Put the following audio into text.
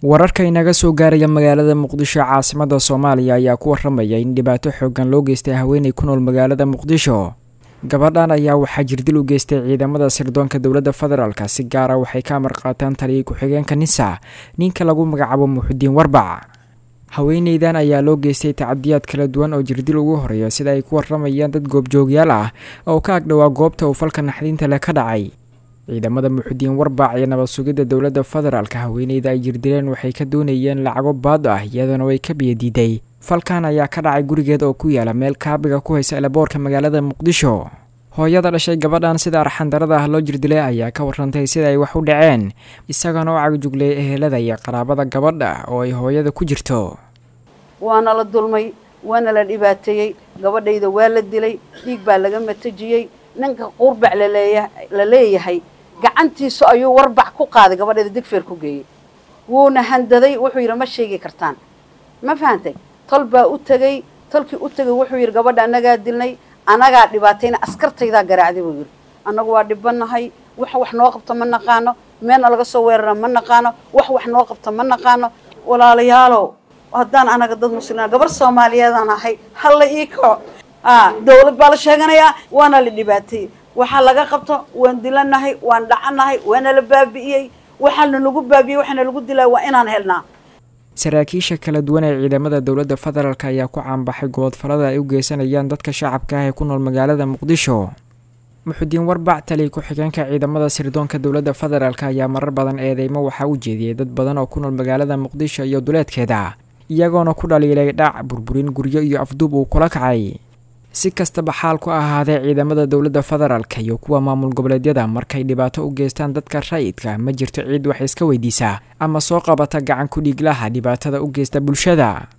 wararka inaga soo gaaraya magaalada muqdisho caasimada soomaaliya ayaa ku waramaya in dhibaato xoogan loo geystay haweeney ku nool magaalada muqdisho gabadhan ayaa waxaa jirdil u geystay ciidamada sirdoonka dowladda federaalk si gaara waxay ka amar qaataan taliyay ku-xigeenka nisa ninka lagu magacaabo muxudiin warbac haweeneydan ayaa loo geystay tacadiyaad kala duwan oo jirdil ugu horeeya sida ay ku waramayaan dad goobjoogyaal ah oo ka agdhowaa goobta uu falka naxdinta leh ka dhacay ciidamada muxudiin warbac iyo nabad sugidda dowladda federaalka haweeneyda ay jirdileen waxay ka doonayeen lacago baad ah iyadana way ka biyadiiday falkan ayaa ka dhacay gurigeed oo ku yaala meel kaabiga ku haysa elaboorka magaalada muqdisho hooyada dhashay gabadhan sida arxandarada ah loo jirdilay ayaa ka warantay sida ay wax u dhaceen isagana oo cagjugleey ehelada iyo qaraabada gabadha oo ay hooyada ku jirto waana la dulmay waana la dhibaateeyey gabadhayda waa la dilay dhiig baa laga matajiyey ninka qurbac laleeya la leeyahay gacantiisu ayuu warbac ku qaaday gabadhayda digfeer ku geeyey wuuna handaday wuxuu yidhi ma sheegi kartaan ma fahantay tol baa u tegey tolkii u tegay wuxuu yidhi gabadha annagaa dilnay annagaa dhibaatayna askartaydaa garaacday buu yidhi annagu waa dhibanahay wax wax noo qabto ma naqaano meelna laga soo weerara ma naqaano wax wax noo qabto ma naqaano walaalayaalow haddaan anaga dad muslima gabar soomaaliyeedaan ahay halla ii kaco dawlad baa la sheeganayaa waana la dhibaateeyey waxaa laga qabto waan dilanahay waan dhacanahay waana la baabi'iyey waxaana lagu baabi'iyey waxaana lagu dilaa waa inaan helnaa saraakiisha kala duwan ee ciidamada dowladda federaalk ayaa ku caanbaxay goodfalada ay u geysanayaan dadka shacabka ah ee ku nool magaalada muqdisho muxudiin warbac taliy ku-xigeenka ciidamada sirdoonka dowladda federaalk ayaa marar badan eedeymo waxaa u jeediyey dad badan oo ku nool magaalada muqdisho iyo duleedkeeda iyagoona ku dhaliilay dhac burburin guryo iyo afduub uu kula kacay si kastaba xaal ku ahaadee ciidamada dowladda federaalk iyo kuwa maamul goboleedyada markay dhibaato u geystaan dadka rayidka ma jirto ciid wax iska weydiisa ama soo qabata gacan ku dhiiglaha dhibaatada u geysta bulshada